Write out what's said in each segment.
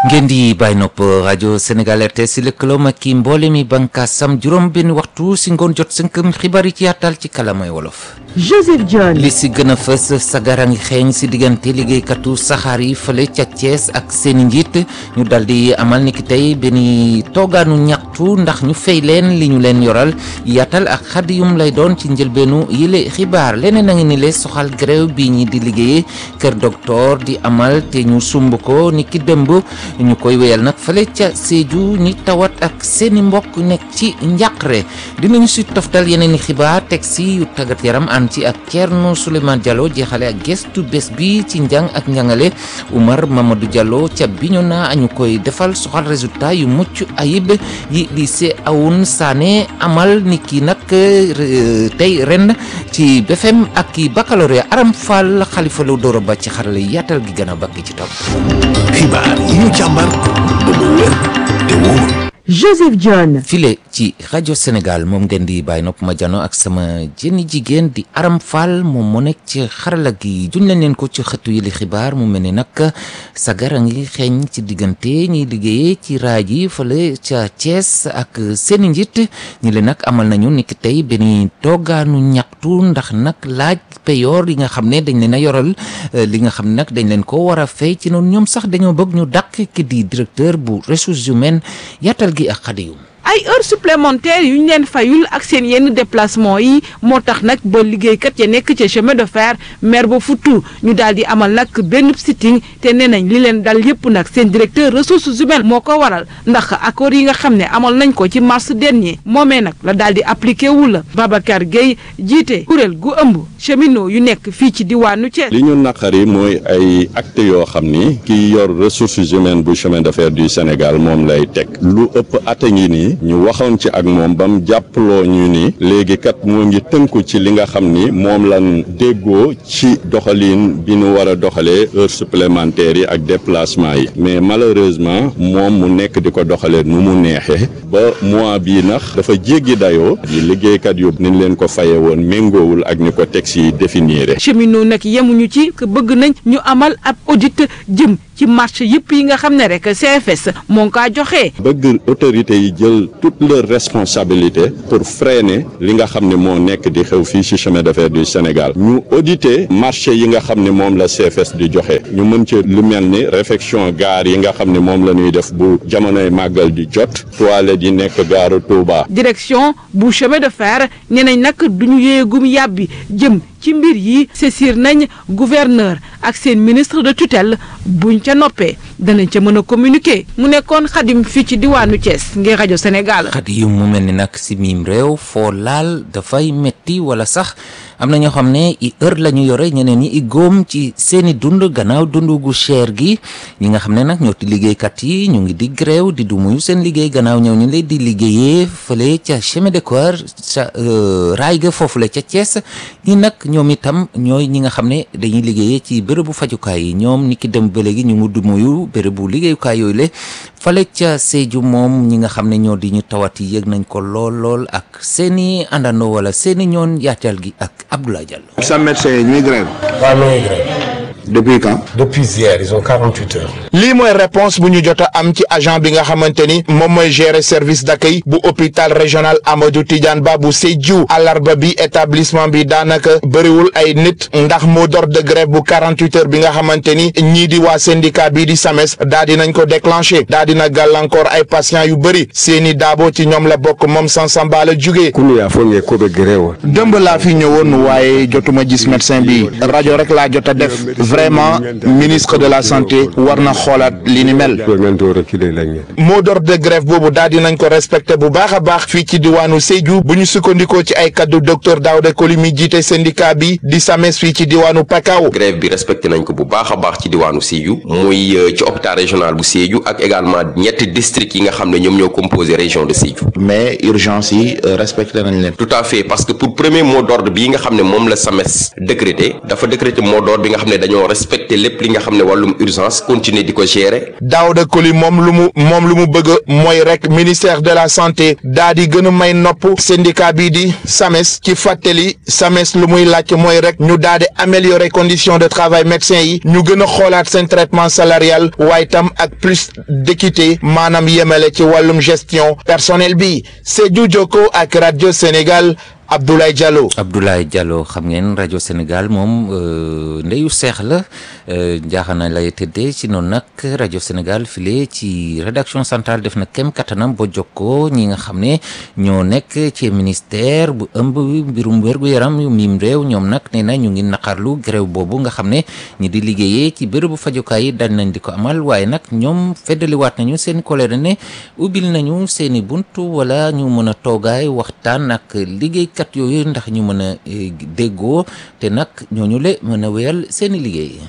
ngeen di bàyyi nopp rajo Sénégal RTS si lëkkaloom ak ki mboole mi bànkaasam juróom benn waxtu si ngoon jot sënkëm xibaar yi ci yaatal ci kalamay wolof. Joseph John. li si gën a fës sagara ngi xeeñ si diggante liggéeykatu saxaar yi fële ca Thiès ak seeni njiit ñu dal di amal ni ki tey benn toogaanu ñaxtu ndax ñu fay leen li ñu leen yoral yaatal ak xadiyum lay doon ci njëlbeenu yile xibaar leneen a ngi ni le soxal grève bi ñi di liggéeyee kër docteur di amal te ñu sumb ko ni ki dëmb ñu koy wéyal nag fële ca Sédhiou ñi tawat ak seeni mbokk nekk ci njàqare dinañu si toftal yeneen i xibaar teg si yu tàggat yaram ànd ci ak Thierno Souleymane Diallo jeexale ak gestu bés bi ci njàng ak njàngale Oumar Mamadou Diallo ca Bignona ñu koy defal soxal résultat yu mucc ayib yi lycée Awoune Sané amal ni ki nag tey ren ci BFM ak ki baccalauréat Aram Fall Khalifa Lo Doro ba ci xarale yaatal gi gën a bakki ci topp xibaar yi ñu càmbar ba mu wér te wóor Joseph John. file ci rajo Sénégal moom ngeen di bàyyi nopp ma jano ak sama jëni jigéen di Aram Fall moom mu nekk ci xarala gi juñ leen leen ko ci xëtu yi li xibaar mu mel ni nag sagar a ngi xeeñ ci diggante ñiy liggéeyee ci raaj yi fële ca Thiès ak seeni njiit ñi leen nag amal nañu niki tey benn toogaanu ñaxtu ndax nag laaj peyoor yi nga xam ne dañ leen a yoral li nga xam ne nag dañ leen ko war a fay ci noonu ñoom sax dañoo bëgg ñu dàq ki di directeur bu ressources humaines yaatal gi ak xadiyum ay heures supplémentaires yu ñu leen fayul ak seen yenn déplacement yi moo tax nag ba liggéeykat ya nekk ca chemin de fer maire ba futtu ñu daal di amal nag benn sitting te nee nañ li leen dal yëpp nag seen directeur ressources humaines moo ko waral ndax accord yi nga xam ne amal nañ ko ci mars dernier moomee nag la daal di appliqué wu la Babacar Gueye jiite kuréel gu ëmb cheminot yu nekk fii ci diwaanu Thiès. li ñu naqari mooy ay actes yoo xam ni ki yor ressources humaines bu chemin de fer du Sénégal moom lay teg lu ëpp at a ngi nii ñu waxoon ci ak moom ba mu jàppaloo ñu ni léegi kat moo ngi tënku ci li nga xam ni moom lan déggoo ci doxalin bi nu war a doxalee heures supplémentaires yi ak déplacement yi mais malheureusement moom mu nekk di ko doxalee nu mu neexee ba mois bii nax dafa jéggi dayoo yi liggéeykat yu ni leen ko faye woon méngoowul ak ni ko texte yi définir cheminot nag yemuñu ci que bëgg nañ ñu amal ab audit jëm ci marché yëpp yi nga xam ne rek CFS moo ngi kaa joxee. bëgg autorités yi jël toutes leurs responsabilités pour freiner li nga xam ne moo nekk di xew fii ci chemin de fer du Sénégal ñu auditer marché yi nga xam ne moom la CFS di joxe ñu mën ci lu mel ni réfection gare yi nga xam ne moom la ñuy def bu jamonoy màggal di jot toilette yi nekk gaaru Touba. direction bu chemin de fer nee nañ nag duñu yéegum yàbbi jëm. ci mbir yi saisir nañ gouverneur ak seen ministre de tutelle buñ ca noppee danañ ca mën a communiquer mu nekkoon xadim fii ci diwaanu Thiès ngir rajo Sénégal. xadiyum mu mel ni nag si miim réew foo laal dafay metti wala sax am na ñoo xam ne i heure la ñu yore ñeneen ñi i góom ci seeni dund gannaaw dund gu cher gi ñi nga xam ne nag ñoo ti liggéeykat yi ñu ngi di gréew di dumuyu seen liggéey gannaaw ñëw ñu leen di liggéeyee fële ca chemin de fer ca raay ga foofu la ca Thiès ñi nag ñoom itam ñooy ñi nga xam ne dañuy liggéeyee ci bérébu fajukaay yi ñoom ni ki dem ba léegi ñu ngi dumuyu bérébu liggéeyukaay yooyu le fale ca Sédhiou moom ñi nga xam ne ñoo di ñu tawat yi yëg nañ ko lool lool ak seeni àndandoo wala seeni ñoon yaatal gi ak Abdoulaye Diallo. sa médecin yi ñuy grève. waaw ñoo ngi grève. depuis quand. depuis hier ils ont 48 heures. lii mooy réponse bu ñu jot a am ci agent bi nga xamante ni moom mooy gérer service d'accueil bu hôpital régional Amadou Tidiane Ba bu Sédhiou àllarba bi établissement bi daanaka bëriwul ay nit ndax mot d'ordre de grève bu 48 heures bi nga xamante ni ñii di waa syndicat bii di SAMES daa di nañ ko déclenché daa dina gàllankoor ay patients yu bëri seeni daabo ci ñoom la bokk moom Sansamba la jugee. kunu yaa foog ngeen ko ba grève. dëmb laa fi ñëwoon waaye jotuma gis médecin bi rajo rek laa jot a def. vraiment ministre de la santé war na xoolaat li ni mel. mot d'ordre de grève boobu daal di nañ ko respecté bu baax a baax fii ci diwaanu Sédhiou bu ñu sukkandikoo ci ay kaddu docteur Daouda Koli mi jiite syndicat bi di SAMES fii ci diwaanu Pakao. grève bi respecté nañ ko bu baax a baax ci diwaanu Sédhiou muy ci hôpital régional bu Sédhiou ak également ñetti districts yi nga xam ne ñoom ñoo composé région de Sédhiou. mais urgence yi respecté nañ leen. tout à fait parce que pour premier mot d'ordre bii nga xam ne moom la SAMES décrété dafa décrété mot d'ordre bi nga xam ne dañoo respecter lépp li nga xam ne wàllum urgence continuer di ko gérer. Daouda Koli moom lu mu moom lu mu bëgg mooy rek ministère de la santé daa di gën a may nopp syndicat bii di SAMES ci fàttali SAMES lu muy laaj mooy rek ñu daa di améliorer conditions de travail médecins yi ñu gën a xoolaat seen traitement salarial waaye tam ak plus d'équité maanaam yemale ci wàllum gestion personnel bi Sédhiou Jokko ak rajo Sénégal Abdoulaye Diallo. Abdoulaye Diallo xam ngeen rajo Sénégal moom ndeyu seex la njaaxana lay tëddee ci noonu nag rajo Sénégal file ci rédaction centrale def na kem kattanam ba jokkoo ñi nga xam ne ñoo nekk ci ministère bu ëmb mbirum wér-gu-yaram yu miim réew ñoom nag nee na ñu ngi naqarlu grève boobu nga xam ne ñi di liggéeyee ci bërëbu fajukaay yi dañ nañ di ko amal waaye nag ñoom feddaliwaat nañu seen colère ne ubbil nañu seeni buntu wala ñu mën a toogaay waxtaan ak liggéey kat yooyu ndax ñu mën a déggoo te nag ñooñu le mën a wéyal seeni liggéey.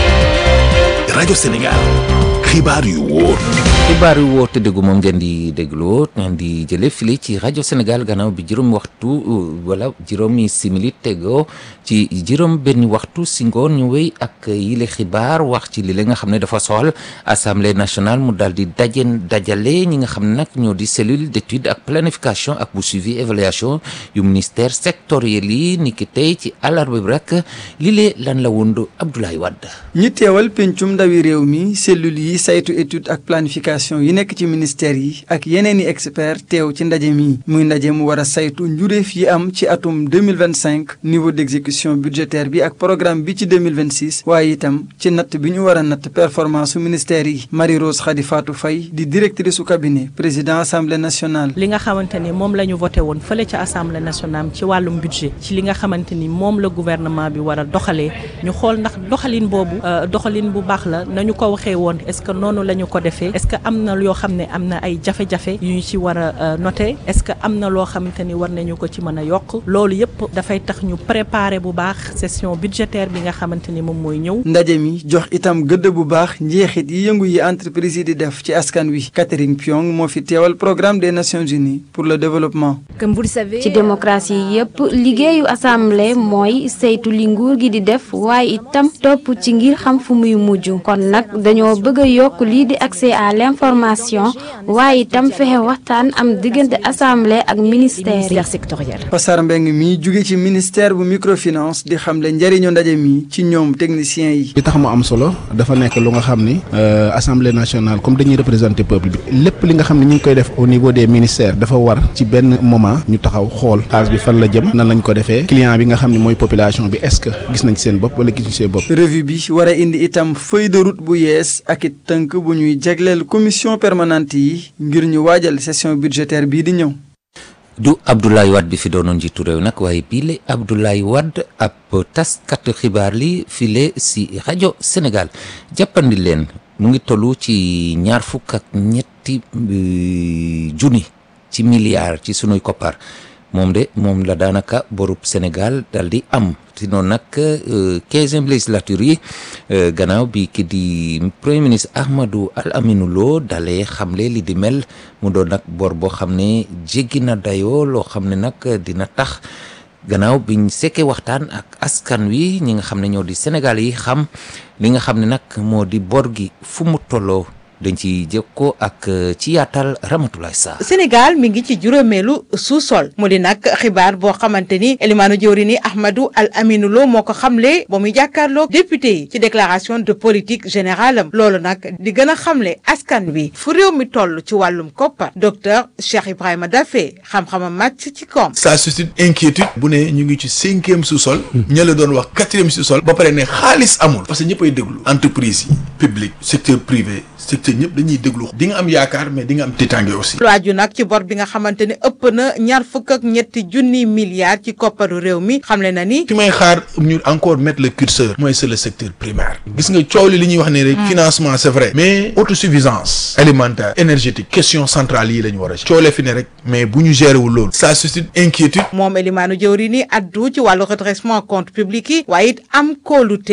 rajo Sénégal xibaar yu wóor. xibaar yu wóor te déggu moom ngeen di dégloo ngeen di jële fili ci rajo Sénégal gannaaw bi juróomi waxtu wala juróomi simili tegoo ci juróom benn waxtu si ngoon ñu wéy ak yile xibaar wax ci li la nga xam ne dafa soxal assemblée nationale mu daal di dajen dajale ñi nga xam ne nag ñoo di cellule d'étude ak planification ak bu suivi évaluation yu ministère sectoriel yi ni ki tey ci àllarba bi rek lile lan la wundu Abdoulaye Wade. ñi teewal pencum ndawi réew mi cellule yi saytu étude ak planification yi nekk ci ministère yi ak yeneen i expert teew ci ndaje mi muy ndaje mu war a saytu njuréef yi am ci atum 2025 niveau d'exécution budgétaire bi ak programme bi ci 2026 waaye itam ci natt bi ñu war a natt performance su ministère yi Marie Rose Khady Fatou Faye di directrice su cabinet président assemblée nationale li nga xamante ni moom la ñu voté woon fële ca assemblée nationale ci wàllum budget ci li nga xamante ni moom la gouvernement bi war a doxalee ñu xool ndax doxalin boobu doxalin bu baax la nañu ko waxee woon est-ce que noonu la ñu ko defee est-ce que am na yoo xam ne am na ay jafe-jafe yu ñu ci war a noter est-ce que am na loo xamante ni war nañu ko ci mën a yokk loolu yëpp dafay tax ñu préparer bu baax session budgétaire bi nga xamante ni moom mooy ñëw. ndaje mi jox itam gëdd bu baax njeexit yi yëngu yi entreprise yi di def ci askan wi Catherine Piong moo fi teewal programme des Nations Unies pour le développement. comme vous le savez ci démocratie yëpp liggéeyu assemblée mooy saytu li nguur gi di def waaye itam topp ci ngir xam fu muy mujj kon nag dañoo bëgg a yokk lii di accès à l'information waaye itam fexe waxtaan am diggante assemblée ak ministère sectoriel. Passar Mbeng mi jóge ci ministère bu microfinance di xamle njëriñu ndaje mi ci ñoom techniciens yi. li tax mu am solo dafa nekk lu nga xam ni assemblée nationale comme dañuy représenter peuple bi lépp li nga xam ne ñu ngi koy def au niveau des ministères dafa war ci benn moment ñu taxaw xool xaalis bi fan la jëm nan lañ ko defee client bi nga xam ne mooy population bi est-ce que gis nañ seen bopp wala gisuñ seen bopp. revue bi war a indi itam feuille de route bu yees ak it tënk bu ñuy jagleel commission permanente yi ngir ñu waajal session budgétaire bii di ñëw. du Abdoulaye Wade bi fi doonoon njiitu réew nag waaye bii la Abdoulaye Wade ab taskatu xibaar li file si rajo Sénégal jàppandi leen mu ngi tollu ci ñaar fukk ak ñetti junni ci milliards ci sunuy koppar moom de moom la daanaka borub Sénégal dal di am si noonu nag quinzième législature yi gannaaw bi ki di premier ministre Ahmadou Al Aminou Lo dalee xamle li di mel mu doon nag bor boo xam ne jéggi na dayoo loo xam ne nag dina tax gannaaw biñ sekkee waxtaan ak askan wi ñi nga xam ne ñoo di Sénégal yi xam li nga xam ne nag moo di bor gi fu mu tolloo dañ ci jëkkoo ak ci yaatal Ramatoulaye Sarr Sénégal mi ngi ci juróomeelu sous-sol mu di nag xibaar boo xamante ni elimaanu jëwri ni Ahmadou Al Aminou Lo moo ko xamle ba muy jàkkaarloog député yi ci déclaration de politique générale am loolu nag di gën a xamle askan wi fu réew mi toll ci wàllum koppar docteur Cheikh Ibrahima Daffé xam-xamam màcc ci koom ça suscite inquiétude bu ne ñu ngi ci cinquième sous-sol ña la doon wax quatrième sous-sol ba pare ne xaalis amul parce que ñëpp ay déglu entreprise yi public secteur privé secteur ñëpp dañuy déglu di nga am yaakaar mais di nga am tiitaange aussi. lu aju nag ci bor bi nga xamante ni ëpp na ñaar fukk ak ñetti junni milliards ci kopparu réew mi xamle na ni. fi may xaar ñu encore mettre le curseur. mooy c'est le secteur primaire. gis nga coow li li ñuy wax ne rek. financement c'est vrai. mais autosuffisance. alimentaire énergétique question centrale yi la ñu war a. coole fi ne rek mais bu ñu gérer wul loolu. ça suscite inquiétude. moom Elimaanu jëwri ni addu ci wàllu redressement compte public yi waaye it am kóolute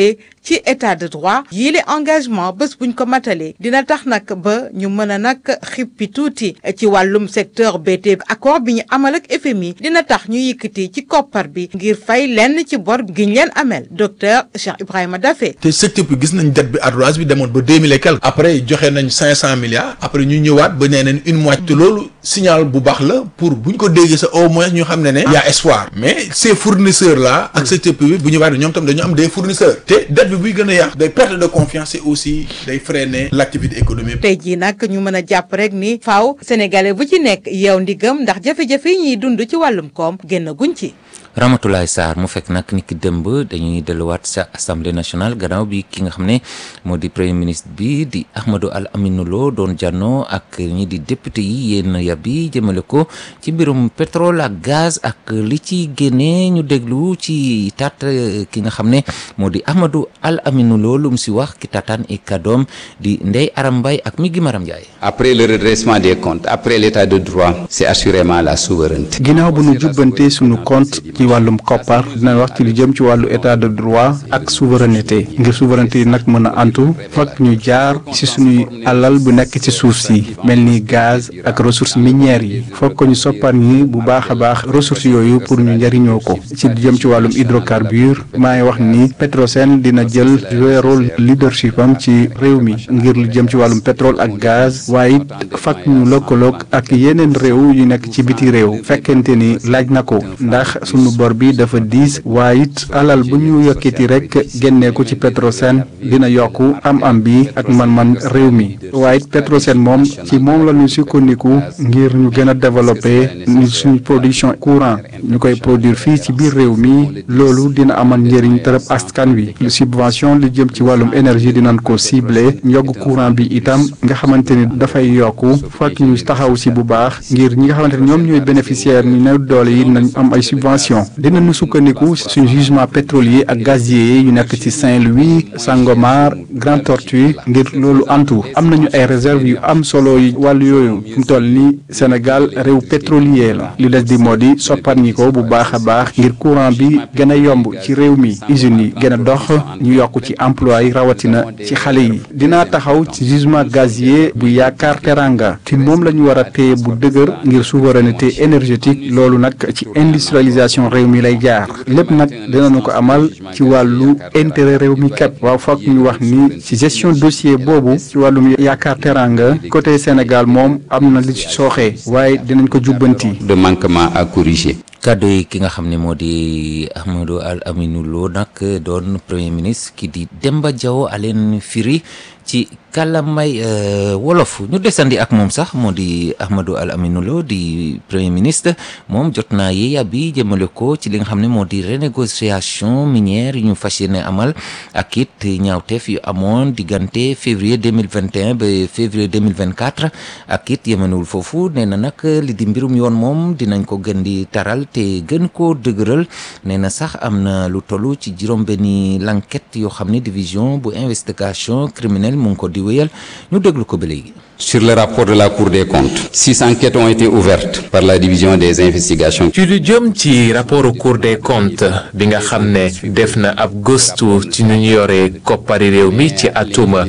ci état de droit yii le engagement bés buñ ko matalee dina tax nag ba ñu mën a nag xippi tuuti ci wàllum secteur BT accord bi ñu amal ak FMI dina tax ñu yëkkati ci koppar bi ngir fay lenn ci bor giñ leen amel docteur Cheikh Ibrahima Daffé te secteur bi gis nañ dette bi ardoise bi demoon ba deux mille et quelque après joxe nañ cinq cent milliards après ñu ñëwaat ba nee nañ une moitié te loolu signal bu baax la pour bu ñu ko déggee sa au moins ñu xam ne ne y a espoir mais ces fournisseurs là ak secteur privé bu ñëwaat ñoom tam dañu am des fournisseurs te dette bi buy gën a yàq day perte de confiance et aussi day freiner l' activité économique tey jii nag ñu mën a jàpp rek ni faaw sénégalais bu ci nekk yow ndigam ndax jafe-jafe yi ñuy dund ci wàllum koom génn guñ ci Ramatoulaye Sarr mu fekk nag ni ki dëmb dañuy delluwaat sa assemblée nationale gannaaw bi ki nga xam ne moo di premier ministre bi di Ahmadou Al Aminou Lo doon jànnoo ak ñi di député yi yéen yàbbi jëmale ko ci mbirum pétrole ak gaz ak li ci génnee ñu déglu ci taat ki nga xam ne moo di Ahmadou Al Aminou Lo lu mu si wax ki taataan i kàddoom di Ndeye Aram Mbaye ak mi gi Maram Ndiaye. après le redressement des comptes après l'état de droit c'est assurément la souveraineté. ginnaaw bu nu jubbante sunu compte ci wàllum koppar dina wax ci lu jëm ci wàllu état de droit ak souveraineté ngir souveraineté yi nag mën a antu fokk ñu jaar ci suñuy alal bu nekk ci suuf si mel ni gaz ak ressources minières yi fokk ñu soppar ñi bu baax a baax ressources yooyu pour ñu njëriñoo ko ci lu jëm ci wàllum hydrocarbure maa ngi wax ni Petrosen dina jël jouer rôle leadership am ci réew mi ngir lu jëm ci wàllum pétrole ak gaz waaye it fokk ñu lëkkaloog ak yeneen réew yu nekk ci biti réew fekkente ni laaj na ko ndax sunu bor bi dafa diis waaye it alal bu ñu yokkiti rek génnee ko ci Petrosen dina yokk am-am bi ak man-man réew mi waaye it Petrosen moom ci moom la ñu sukkandiku ngir ñu gën a développé ni suñu production courant ñu koy produire fii ci biir réew mi loolu dina amal njëriñ tërëb askan wi lu subvention li jëm ci wàllum énergie dinañ ko ciblé yokk courant bi itam nga xamante ni dafay yokk fekk ñu taxaw si bu baax ngir ñi nga xamante ni ñoom ñooy bénéficiaire ñu néew doole yi nañ am ay subvention dinañu sukkandiku suñu jugement pétrolier ak gazier yu nekk ci Saint-Louis Sangomar Grand Tortue ngir loolu antu am nañu ay réserve yu am solo yi wàllu yooyu fi mu toll ni Sénégal réew pétrolier la li des di moo di soppar ñi ko bu baax a baax ngir courant bi gën a yomb ci réew mi usines yi gën a dox ñu yokk ci emploi yi rawatina ci xale yi dinaa taxaw ci jugement gazier bu yaakaar teranga te moom la ñu war a téye bu dëgër ngir souveraineté énergétique loolu nag ci industrialisation réew mi lay jaar lépp nag dinañu ko amal ci wàllu intérêt réew mi képp waaw foog ñu wax ni ci gestion dossier boobu ci wàllum yaakaar teranga côté Sénégal moom am na li ci sooxee waaye dinañ ko jubbanti. de manquement à corriger. kàddu yi ki nga xam ne moo di Ahmadou Al Aminou Lo nag doon premier ministre ki di Demba Diaw aleen firi ci kàllamay wolof ñu desandi ak moom sax moo di Ahmadou Al Aminou Lo di premier ministre moom jot naa yeeya bi jëmale ko ci li nga xam ne moo di renégociation minière yu ñu fas yéene amal ak it ñaawteef yu amoon diggante février 2021 ba février 2024 ak it yemanewul foofu nee na nag li di mbirum yoon moom dinañ ko gën di taral te gën koo dëgëral nee na sax am na lu toll ci juróom-benni l'enquête yoo xam ne division bu investigation criminelle mu ngi ko di wéyal ñu déglu ko ba léegi. Sur le rapport de la Cour des comptes, six enquêtes ont été ouvertes par la division des investigations. ci lu jëm ci rapport Cour des comptes bi nga xam ne def na ab gëstu ci nu ñu yore koppari réew mi ci atuma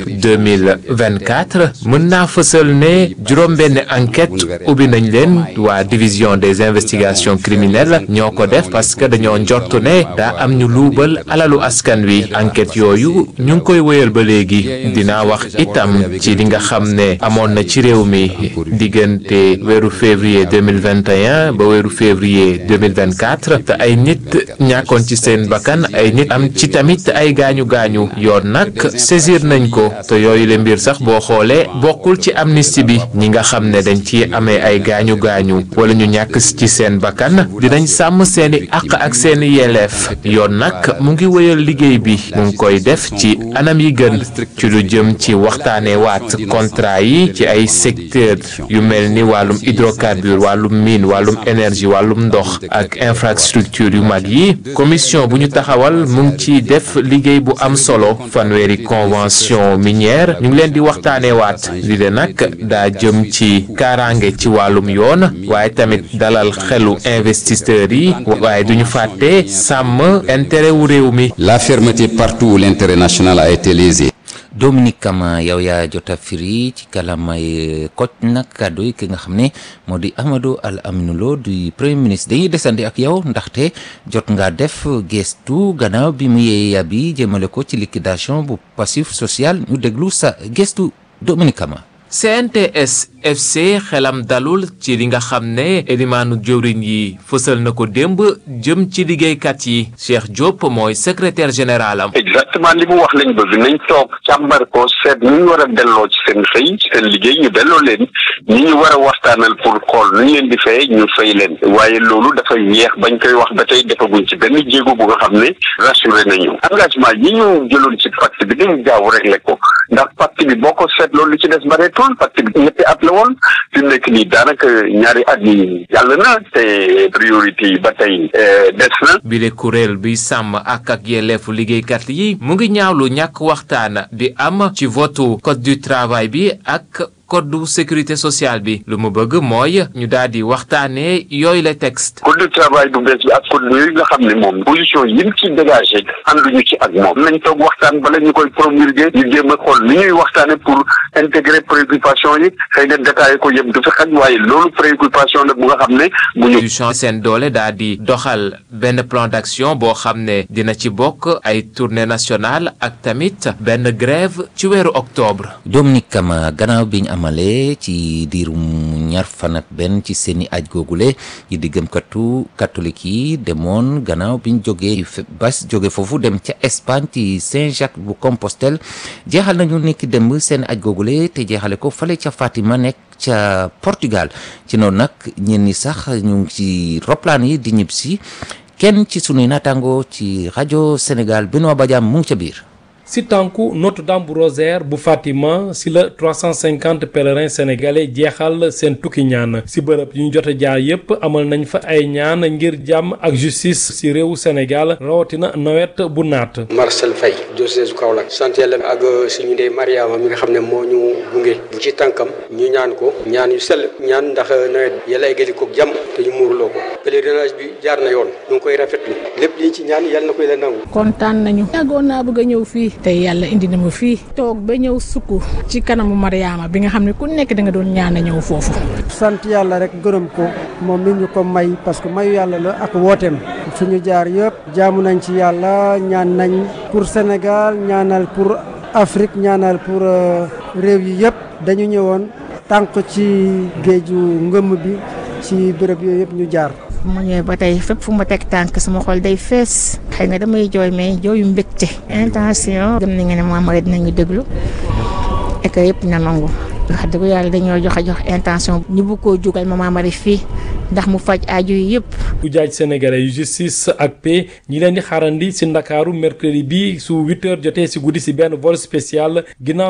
2024 mën naa fësal ne juróom-benn enquête ubbi nañ leen waa division des investigations criminelles ñoo ko def parce que dañoo njortu ne daa am ñu luubal alalu askan wi enquête yooyu ñu ngi koy wéyal ba léegi dinaa wax itam ci li nga xam ne amoon na ci réew mi diggante weeru février 2021 ba weeru février 2024 te ay nit ñàkkoon ci seen bakkan ay nit am ci tamit ay gaañu gaañu yoon nag saisir nañ ko te yooyu le mbir sax boo xoolee bokkul ci amnistie bi ñi nga xam ne dañ ci amee ay gaañu gaañu wala ñu ñàkk ci seen bakkan dinañ sàmm seeni àq ak seeni yelleef yoon nag mu ngi wéyal liggéey bi mu ngi koy def ci anam yi gën ci lu jëm jëm ci waxtaanee waat contrat yi ci ay secteur yu mel ni wàllum hydrocarbure wàllum mine wàllum énergie wàllum ndox ak infrastructure yu mag yi commission bu ñu taxawal mu ngi ci def liggéey bu am solo fanweeri convention minière ñu ngi leen di waxtaanee waat li de nag daa jëm ci kaaraange ci wàllum yoon waaye tamit dalal xelu investisseurs yi waaye duñu fàtte sàmm intérêt wu réew mi. La fermeté partout où l'intérêt national a été lésé. Dominique Kama yow yaa jota firi ci kalamay koj nag kàddu yi ki nga xam ne moo di Amadou Al Aminou Lo du premier ministre dañuy desandi ak yow ndaxte jot nga def gestu gannaaw bi mu yee yabi jëmale ko ci liquidation bu passif social ñu déglu sa gestu Dominique Kama. CNTS FC xelam dalul ci li nga xam ne elimaanu jëwriñ yi fësal na ko démb jëm ci liggéeykat yi Cheikh Diop mooy secrétaire général am. exactement li mu wax lañ bëgg nañ toog càmbar ko seet ñu ñu war a delloo ci seen xëy ci seen liggéey ñu delloo leen ñi ñu war a waxtaanal pour xool nu ñu leen di fay ñu fay leen waaye loolu dafay yeex bañ koy wax ba tey defaguñ ci benn jéego bu nga xam ne rassuré nañu engagement yi ñu jëloon ci pacte bi dañu gaaw réglé ko ndax pacte bi boo ko seetloo li ci des bareetul pacte bi ñetti at la woon fi mu nekk nii daanaka ñaari at yi yàlla na te priorité yi ba tey des na. bile kuréel bi sàmm ak ak yelleefu liggéeykat yi mu ngi ñaawlu ñàkk waxtaan di am ci votu code du travail bi ak. code de sécurité sociale bi lu mu bëgg mooy ñu daal di waxtaanee yooyu la texte. code du travail bu bees bi ak code yooyu nga xam ne moom position yi mu ci dégagé ànduñu ci ak moom nañ toog waxtaan bala ñu koy promulguer ñu jéem a xool li ñuy waxtaane pour intégrer préoccupation yi xëy na détaillé ko yëpp du fi xaj waaye loolu préoccupation la bu nga xam ne bu ñu. seen doole daal di doxal benn plan d'action boo xam ne dina ci bokk ay tournée nationale ak tamit benn grève ci weeru octobre. Dominique Kama gannaaw bi ñu amale ci diirum ñaar fan ak benn ci seeni aj googule yi di gëmkatu catholique yi demoon gannaaw bi ñu jógee bas jóge foofu dem ca Espagne ci Saint-Jacques bu Compostelle jeexal nañu nekki dem seen aj googule te jeexale ko fale ca Fatima nekk ca Portugal ci noonu nag ñenn ñi sax ñu ngi ci roplaan yi di ñib si kenn ci sunuy naataango ci rajo Sénégal Benoît Badiane mu ngi ca biir si tànku Notre-Dame bu Rosaire bu Fatima si la 350 pèlerins sénégalais jeexal seen tukki ñaan si bërëb yu ñu jot a jaar yépp amal nañ fa ay ñaan ngir jàmm ak justice si réewu Sénégal rawatina nawet bu naat. Marcel Faye diocèse Kaolack sant yàlla ak suñu ndey Mariama mi nga xam ne moo ñu gunge ci tànkam ñu ñaan ko ñaan yu sell ñaan ndax nawet yàlla eggali ko jàmm te ñu muurloo ko pèlerinage bi jaar na yoon ñu ngi koy rafetlu lépp liñ ci ñaan yàlla na koy la nangu. kontaan nañu. yàggoon naa bëgg a ñëw fii. tey yàlla indi na ma fii toog ba ñëw sukk ci kanamu Mariama bi nga xam ne ku nekk da nga doon ñaan a ñëw foofu. sant yàlla rek gërëm ko moom mi ñu ko may parce que mayu yàlla la ak wooteem fi ñu jaar yëpp jaamu nañ ci yàlla ñaan nañ pour Sénégal ñaanal pour Afrique ñaanal pour réew yi yëpp dañu ñëwoon tànk ci géeju ngëmm bi ci béréb yooyu yëpp ñu jaar. mu ñëwee ba tey fépp fu ma teg tànk sama xol day fees xëy na damay jooy mais jooyu mbégte intention gëm nañu ne moom rek dinañu déglu et que yëpp na nangu wax dëgg yàlla dañoo joxe jox intention ñu bëgg koo jugal Mama Marie fii ndax mu faj aju yi yëpp. ujaaj sénégalais yu justice ak paix ñi leen di xaarandi si ndakaaru mercredi bi su 8h jotee si guddi si benn vol spécial ginnaaw